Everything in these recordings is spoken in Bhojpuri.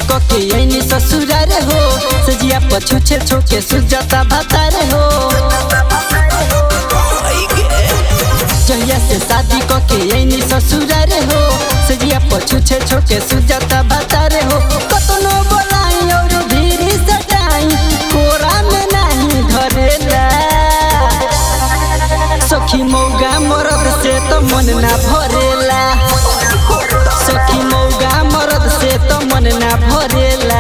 क के ऐनी ससुरार हो सजिया पछुछे छोके सुजाता भातार हो जहिया से शादी क के ऐनी ससुरार हो सजिया पछुछे छोके सुजाता भातार हो कतनो बोलाई और धीरे सटाई कोरा में नहीं धरेला सखी मौगा मरद से तो मन ना भरेला सखी मौगा मरद से तो मन ना भरेला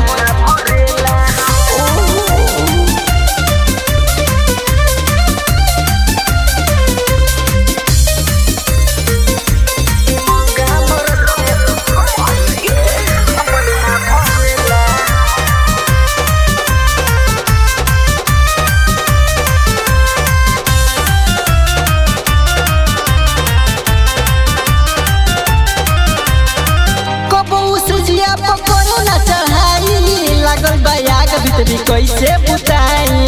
कबो से जिया पकड़े ना चढ़ाई लागल बयाग भीतरी कैसे बुताई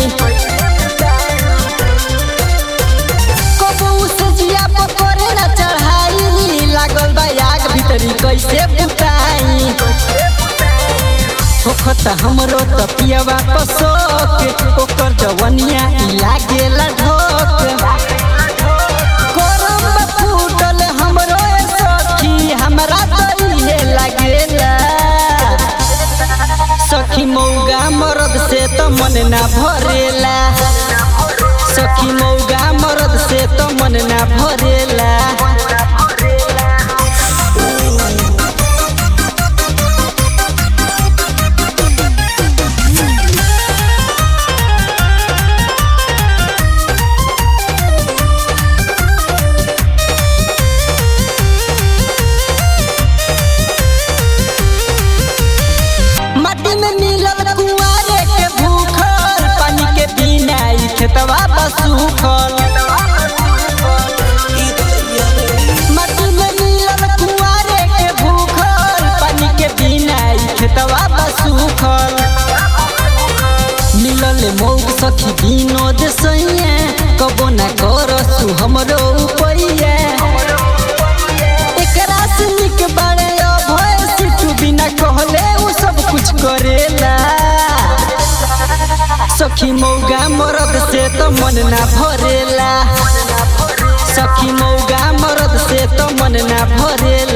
कबो से जिया पकड़े ना चढ़ाई लागल बयाग भीतरी कैसे बुताई होखत हमरो त पियवा पसोक ओकर जवनिया इ लागेला ढोक करम में फूटल हमरो ए सखी हमरा त इहे लागेला सखी मौगा मरद से त मन ना भरेला सखी मौगा मरद से त मन ना भरेला माटी में मिलल कुआरे के भूखल पानी के बिना ई खेतवा बसूखल माटी में मिलल कुआरे के भूखल पानी के बिना ई खेतवा बसूखल मिलल मौग सखी विनोद सैया कबो ना करसु हमरो उपैया एकरा से निक बारे अभय सिटू बिना कहले उ सब कुछ करेला सखी मौगा मरद से तो मन ना भरेला सखी मौगा मरद से तो मन ना भरेला